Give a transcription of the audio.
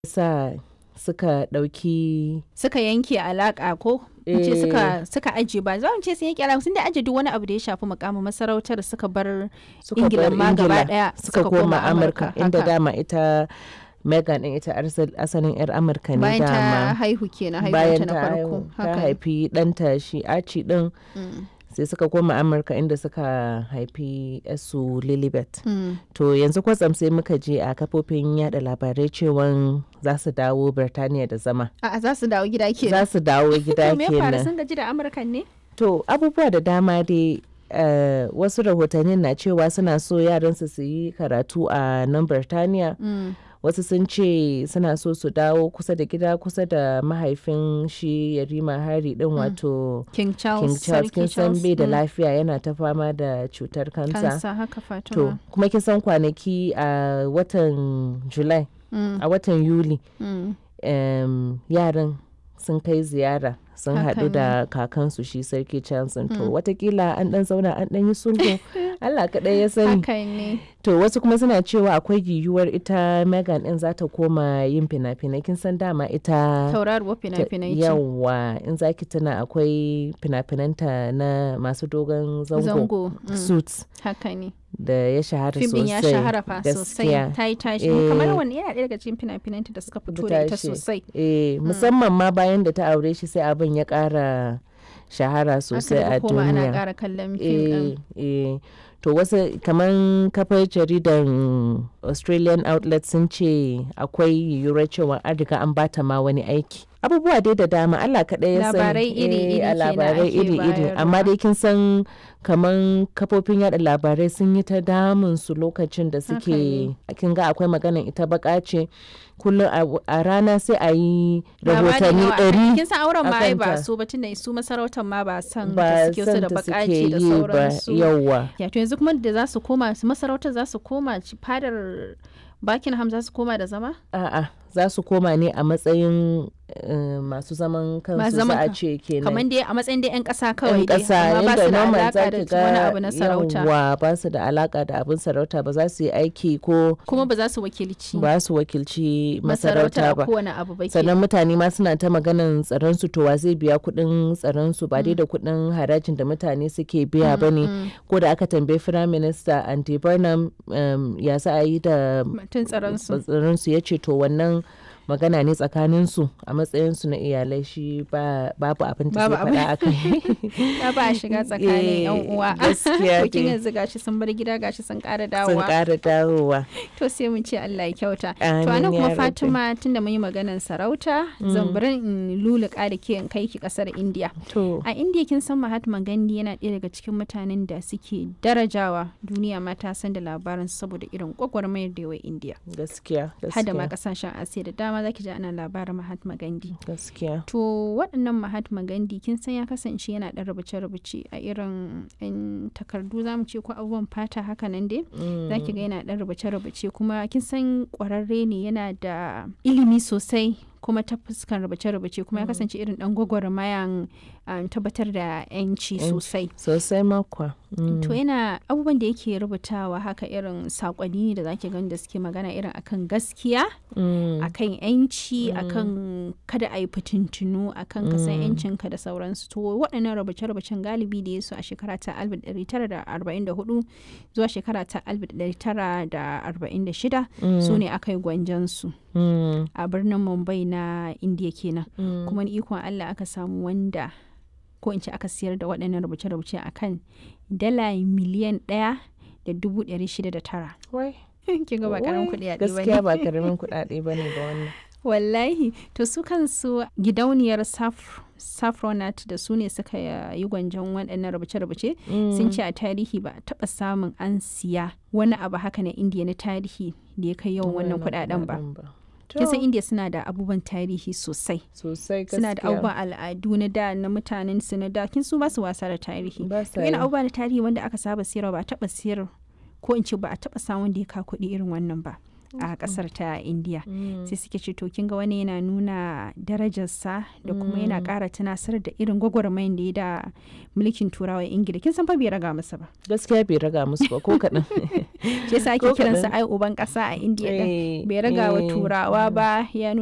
sa suka ɗauki suka yanke alaka ko mu ce Eh. suka suka aje ba za mu ce sun yanke alaka sun da aje duk wani abu da ya shafi mukamin masarautar suka bar suka Ingila bar ma gaba Ingila, ɗaya suka koma Amurka inda haka. dama ita Megan din ita arsal- asalin 'yar Amurka ne bayan ta dama haihu kenan bayan haihuwanta na ta farko haihu ta haka haifi ɗanta shi Archie din Mm, sai suka koma Amurka inda suka haifi su Lilibet. mm. To yanzu kwatsam sai muka je a kafofin yada labarai cewan za su dawo Birtaniya da zama. A'a za su dawo gida kenan Za su dawo gida to me ya faru kenan. sun gaji da amurkan ne To abubuwa da dama dai eh, wasu rahotannin na cewa suna so yaransu su yi karatu a nan Birtaniya. Mm, Wasu sun ce suna so su dawo kusa da gida kusa da mahaifin shi Yarima Hari din wato king charles King Charles kin Sarki san bai da mm, lafiya yana ta fama da cutar kansa. kansa haka To fatima kuma kin san kwanaki a watan July Mm, a watan Yuli mm. em, yaran sun kai ziyara sun Haka haɗu da kakansu shi sarki Johnson to watakila an ɗan zauna an ɗan yi sulhu Allah kaɗai ya sani haka ne to wasu kuma suna cewa akwai yiwuwar ita Megan ɗin za ta koma yin fina-finai kin san dama ita tauraruwar ta- fina-finai ce yawa in zaki tuna akwai fina-finanta na masu dogon zango, zango mm, suits haka ne da ya shahara fim sosai din ya shahara fa sosai gaskiya. ta yi tashi Eh. kamar wani yana ɗaya daga cikin fina-finanta da suka fito da ita tashi. sosai Eh, musamman ma bayan da ta aure shi sai abin ya ƙara shahara sosai aka a daga koma ana duniya. ƙara kallon fim ɗin Eh, eh. To wasu kamar kafar jaridan Australian outlet sun ce akwai yiwuwar cewa an riga an bata ma wani aiki. Abubuwa dai da dama Allah kaɗai ya sani. Labarai iri-iri Eh, a kenan labarai ake iri-iri. Amma bayarwa. dai kin san kamar kafofin yada labarai sun yi ta damun su lokacin da suke ne. kin ga akwai maganan ita baka ce kullum a- a rana sai a yi Labari rahotanni nawa? ɗari kin san auren ma ai ba akanta. su ba tunda su masarautar ma ba san ba da suke su san da ta bakaci suke da yi ba sauransu yawwa. ya to yanzu kuma da za su koma su masarautar za su koma ci- fadar Buckingham za su koma da zama A'a, za su koma ne a matsayin eh, masu zaman Masu kansu za zaman a kan- ce kenan. kamar dai a matsayin dai 'yan ƙasa kawai yan dai ƙasa amma ba yadda su da normal alaka za da ki ga wani abu na sarauta yawwa ba su da alaka da abin sarauta ba za su yi aiki ko kuma ba za su wakilci ba su wakilci masarautar masarauta a ba. kowane abu ba ke sannan mutane ma suna ta maganan tsaron su to wa zai biya kuɗin tsaron su ba dai da kuɗin harajin da mutane suke biya ba ne ko da aka tambayi firayim minista andy burnham um, ya za a yi da mutum tsaron su tsaron su ya ce to wannan magana ne tsakanin su a matsayin su na iyalai shi ba babu abin da Babu zai faɗa a kai ya ba a shiga tsakanin yan Eh, uwa gaskiya to kin dai. yanzu gashi sun bar gida gashi sun ƙara sun dawowa ƙara dawowa to sai mun ce Allah ya kyauta to Amin anan ya kuma rabbi. Fatima tunda mun yi maganar sarauta zan bari in luluka da ke in kai ki kasar India to a India kin san Mahatma Gandhi yana ɗaya daga cikin mutanen da suke darajawa duniya ma ta san da labarin saboda irin gwagwarmayar da yawa India gaskiya hada ma gaskiya kasashen Asiya da dama zaki ji ana labarin Mahatma Gandhi gaskiya To waɗannan Mahatma Gandhi kin san ya kasance yana ɗan rubuce-rubuce a irin 'yan takardu za mu ce ko abubuwan fata haka nan dai. Za ki ga yana ɗan rubuce-rubuce kuma kin san ƙwararre ne yana da ilimi sosai kuma ta fuskan rubuce-rubuce kuma ya kasance irin ɗan gwagwarmayan um, tabbatar da 'yanci Yanci. sosai. sosai makwa Mm. To yana abubuwan da yake rubutawa haka irin saƙonni ne da zaki gani da suke magana irin akan gaskiya Mm. akan yanci akan kada a yi fitintunu akan ka san yancinka da sauransu to waɗannan rubuce-rubucen galibi da ya su a shekara ta 1944 zuwa shekara ta 1946 su ne aka yi gwanjansu Mm. a birnin mumbai na indiya kenan Mm. kuma ni ikon allah aka samu wanda ko in ce aka siyar da waɗannan rubuce-rubuce akan dala miliyan ɗaya da dubu ɗari shida da tara Wai. kin ga ba karamin Wai, kuɗi a gaskiya ba karamin kuɗaɗe ba ne ba wannan wallahi to su kansu gidauniyar Saf- saffronat da su ne suka yi gwanjon waɗannan rubuce-rubuce sun ce a tarihi ba a taɓa samun an siya wani abu haka na indiya na tarihi da ya kai yawan wannan kuɗaɗen ba kin san indiya suna da abubuwan tarihi sosai sosai suna da gaskiya. abubuwan al'adu na da na mutanen su na da kin su ba su wasa da tarihi Ba to sa yana yi. abubuwa na tarihi wanda aka saba siyarwa ba a taɓa siyar ko in ce ba a taɓa samun da ya ka kuɗi irin wannan ba a kasar ta indiya sai suke ce to kin ga wani yana nuna darajarsa da kuma yana kara tunasar da irin gwagwarmayin da ya da mulkin turawa ingila kin san fa bai raga masa ba gaskiya bai raga musu ba ko kaɗan shi yasa ake kiransa ai uban ƙasa a indiya bai raga wa turawa ba ya